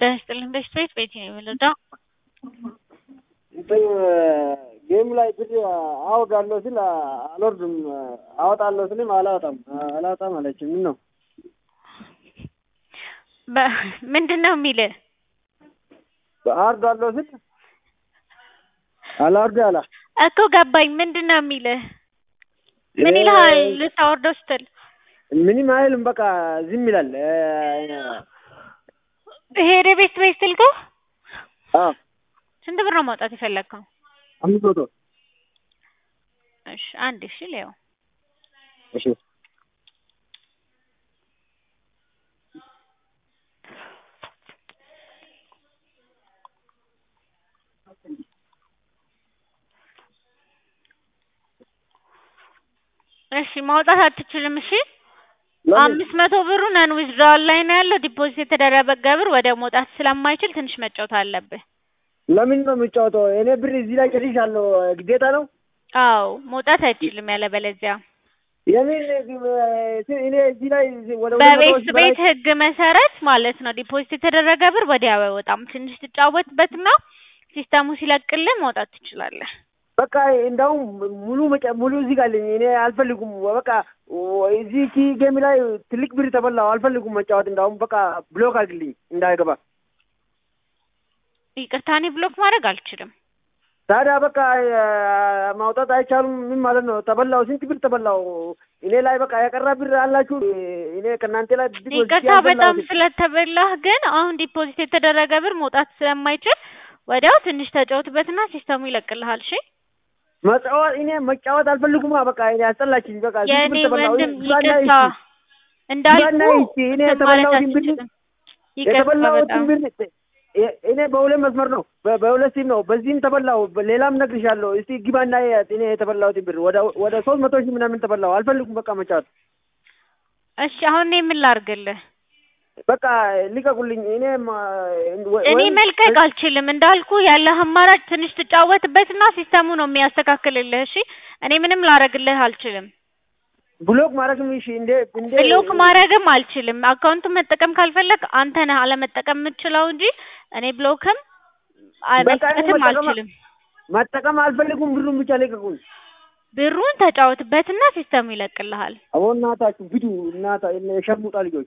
ጤና ይስጥልኝ በሽታ ቤት ቤቴ ነው የምንረዳው? እንትን ጌም ላይ ብር አወርዳለሁ ስል አልወርድም፣ አወጣለሁ ስልም አላወጣም አላወጣም አለችኝ። ምን ነው ምንድን ነው የሚልህ? አወርዳለሁ ስል አላወርድ አላ እኮ ገባኝ። ምንድን ነው የሚልህ? ምን ይልሃል ልታወርደው ስትል? ምንም አይልም፣ በቃ ዝም ይላል። ይሄ ወደ ቤት ቤት ስልክህ አዎ ስንት ብር ነው ማውጣት የፈለግከው? አምስት መቶ እሺ አንድ እሺ ሊያው እሺ እሺ ማውጣት አትችልም። እሺ አምስት መቶ ብሩ ነን ዊዝድራዋል ላይ ነው ያለው። ዲፖዚት የተደረገ ብር ወደ መውጣት ስለማይችል ትንሽ መጫወት አለብህ። ለምን ነው የምጫወተው? እኔ ብር እዚህ ላይ ጨርሻለሁ። ግዴታ ነው። አዎ መውጣት አይችልም ያለበለዚያ የምን እኔ እዚህ ላይ ወደ ሁለት መቶ በቤት ሺህ በላይ ቤት ህግ መሰረት ማለት ነው ዲፖዚት የተደረገ ብር ወዲያው አይወጣም። ትንሽ ትጫወትበትና ሲስተሙ ሲለቅልህ ማውጣት ትችላለህ። በቃ እንደውም ሙሉ መጫ ሙሉ እዚህ ጋር አለኝ። እኔ አልፈልጉም። በቃ እዚህ ኪ ጌም ላይ ትልቅ ብር ተበላው። አልፈልጉም መጫወት። እንደውም በቃ ብሎክ አድርግልኝ እንዳይገባ። ይቅርታ እኔ ብሎክ ማድረግ አልችልም። ታዲያ በቃ ማውጣት አይቻሉም። ምን ማለት ነው? ተበላው። ስንት ብር ተበላው? እኔ ላይ በቃ የቀረ ብር አላችሁ? እኔ ከእናንተ ላይ ዲፖዚት ይቅርታ ያልበላሁት በጣም ስለተበላህ፣ ግን አሁን ዲፖዚት የተደረገ ብር መውጣት ስለማይችል ወዲያው ትንሽ ተጫወትበትና ሲስተሙ ይለቅልሃል። እሺ መጫወት እኔ መጫወት አልፈልጉማ። በቃ እኔ አስጠላችኝ። በቃ ስንት የእኔ ብር ተበላው? ወንድም ይባና ይቅርታ ይቺ እንዳልኩ ይባና ይቺ እኔ እንትን ማለት የተበላሁትን ብር አትችልም። ይቅርታ የተበላሁትን በጣም ብር እ- እኔ በሁለት መስመር ነው በ- በሁለት ሲም ነው። በዚህም ተበላው፣ ሌላም ነግርሻለሁ። እስቲ ግባና እያት። እኔ የተበላሁትን ብር ወደ ወደ ሶስት መቶ ሺህ ምናምን ተበላው። አልፈልጉም በቃ መጫወት። እሺ አሁን እኔ ምን ላድርግልህ? በቃ ልቀቁልኝ። እኔ ማ- ወ- እኔ ወይም መልቀቅ አልችልም። እንዳልኩ ያለህ አማራጭ ትንሽ ትጫወትበትና ሲስተሙ ነው የሚያስተካክልልህ። እሺ እኔ ምንም ላረግልህ አልችልም። ብሎክ ማድረግም እሺ፣ እንዴ እንዴ ብሎክ ማድረግም አልችልም። አካውንቱን መጠቀም ካልፈለግ አንተ ነህ አለመጠቀም የምትችለው እንጂ እኔ ብሎክም አ- በቃ እኔ መስጠትም መጠቀም አልችልም። መጠቀም አልፈልጉም። ብሩን ብቻ ልቀቁኝ። ብሩን ተጫወትበትና ሲስተሙ ይለቅልሃል። አቦ እናታችሁ ብዱ እናታ የሸሙጣ ልጆች